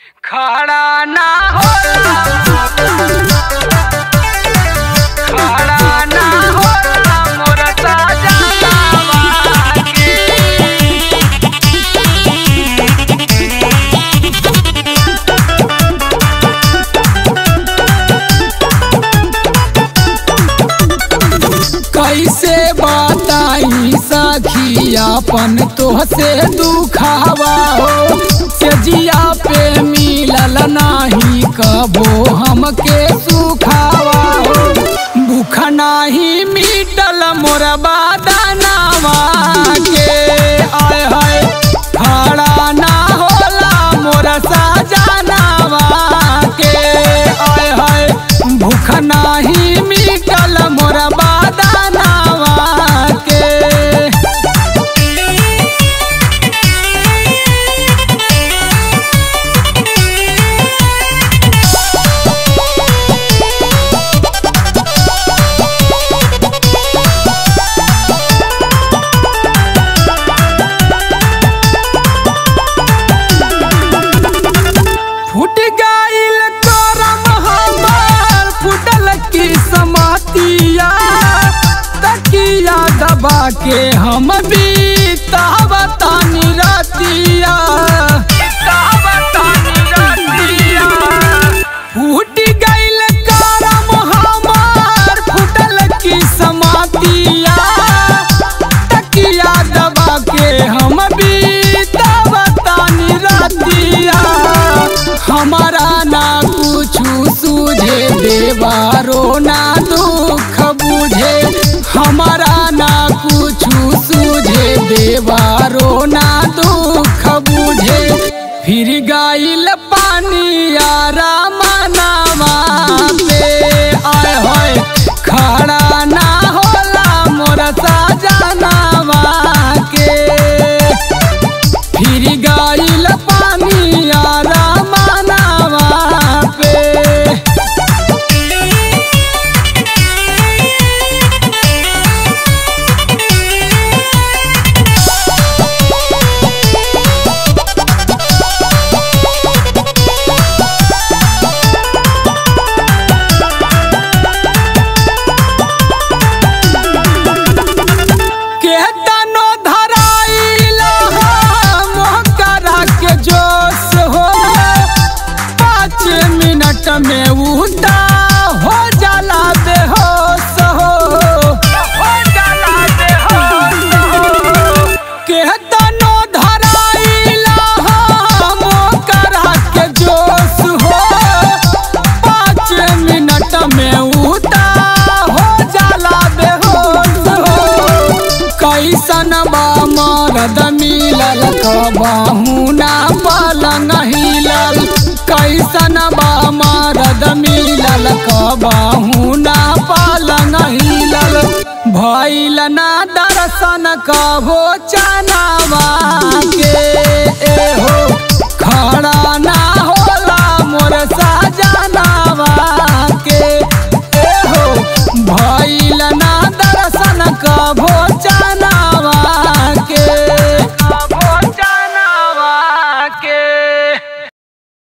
खड़ा ना होला खड़ा ना होला मोर सजनवा के कैसे बताई सखी अपन तोहसे दुखावा हो सजिया पे मिलल नाही कबो हमके सुखावा हो भूख नाही मिटल मोर बादनावा के आय हाय खड़ा ना होला मोर सजनावा के आय हाय भूख नाही मिटल मोर बादनावा के फूट गईल करम हमार फूटल की समातिया तकिया दबा के हम बीतावतानी रतिया फूट गईल करम हमार फूटल की समातिया तकिया दबा के हम बीतावतानी रतिया हमारा ना कुछु सूझे देवारो ना दुख बुझे हमारा ना कुछु सूझे देवारो ना दुख बुझे फिर गाइल पानी यारा मनावा पे आय होय खड़ा ना होला मोर सजनावा के फिर गाइल पानी यारा मनावा पे के तनो धराइल मोहकरा के जोश हो पाँच मिनट में उठा हो जाला बेहोश हो हो जाला बेहोश हो के तनो धराइल मोहकरा के जोश हो पाँच मिनट में उठा हो जाला बेहोश हो कैसन बा मरद मिलल कबहू ना पलंग हिलल कैसन बा मरद मिलल कबहू ना पलंग हिलल भइल ना दर्शन कहो चनावा के एहो खड़ा ना होला मोर सजनावा